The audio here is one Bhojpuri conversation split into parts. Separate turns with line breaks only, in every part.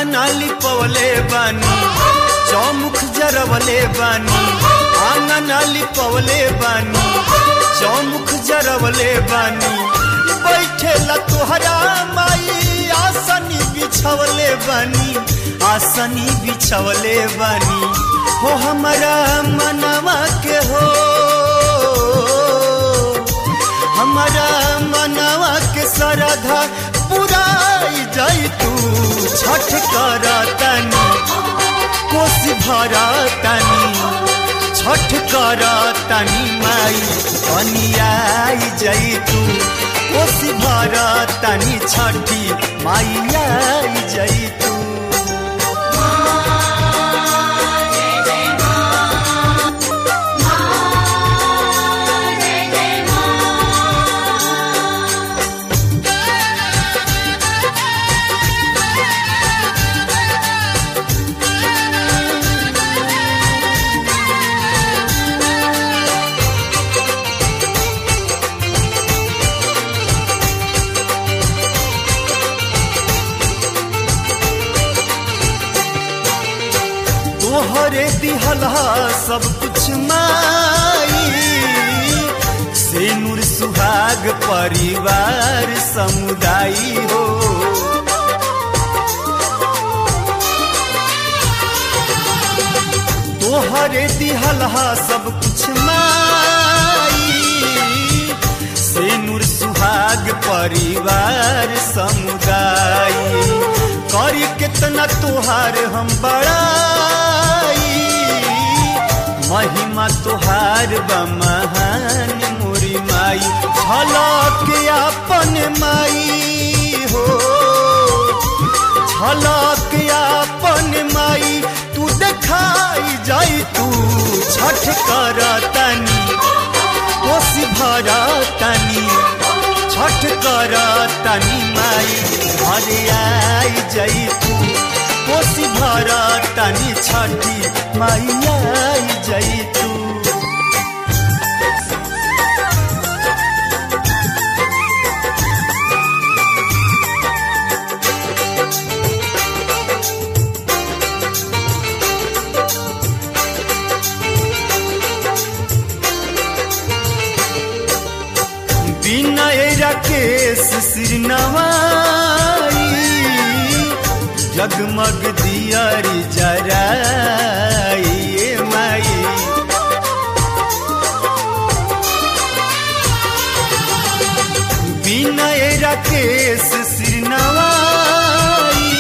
आंगना लिपवले बानी चौमुख जरवले बानी आंगना लिपवले बानी चौमुख जरवले बानी बैठेला तोहरा माई आसनी बिछवले बानी आसनी बिछवले बानी हो हमारा मनवा के हो हमारा मनवा के सरधा पुराई जाई तू छठ कर तनी कोसी भरा तनी छठ कर तनी माई कनियाई जाई तू कोसी भरा तनी छठी माई आई जाई तू तोहरे दिहला सब कुछ माई से नूर सुहाग परिवार समुदाय हो तोहरे दिहला सब कुछ माई से नूर सुहाग परिवार समुदाय करी कितना तोहार हम बड़ाई महिमा तोहार बा महान मोरी माई झलक अपन माई हो झलक अपन माई तू देखाई जाई तू छठ कर तनी कोसी भरा तनी छठ कर तनी माई घरे आई जाई तू कोसी भरा तनी छठी माई आई जाई तू विनय राकेश श्रीनवाई जगमग दियारी जराई ए माई विनय राकेश श्रीनवाई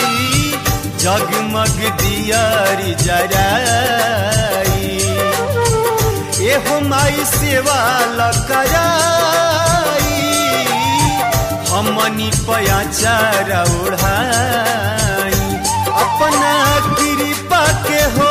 जगमग दियारी जराई एहो माई सेवा लकराई हमनी पयाचार ओढ़ाई अपना कृपा के हो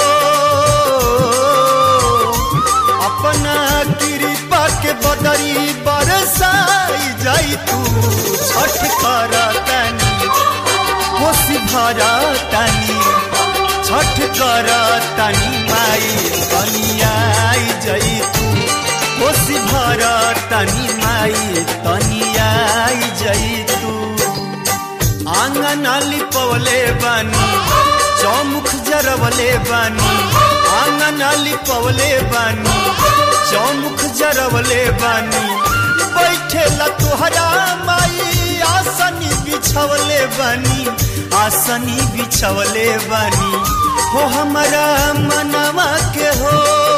अपना कृपा के बदरी बरसाई जाई तू छठ कर तनी कोसी भरा तनी छठ कर तनी माई तनियाई जई तू कोसी भर तनी माई तनियाई जई तू आंगन लिपवले बानी चौमुख जरवले बानी आंगन लिपवले बानी चौमुख जरवले बानी बैठेला तोहरा माई आसनी बिछवले बानी आसनी बिछवले बानी हो हमारा मनवा के हो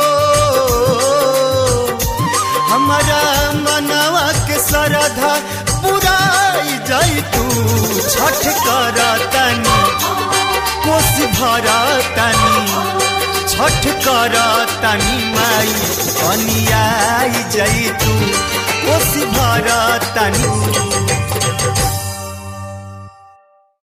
हमारा मनवा के सरधा पुराई जाई तू छठ कर तनी कोसी भरा तनी छठ कर तनी माई कनियाई जाई तू कोसी भरा तनी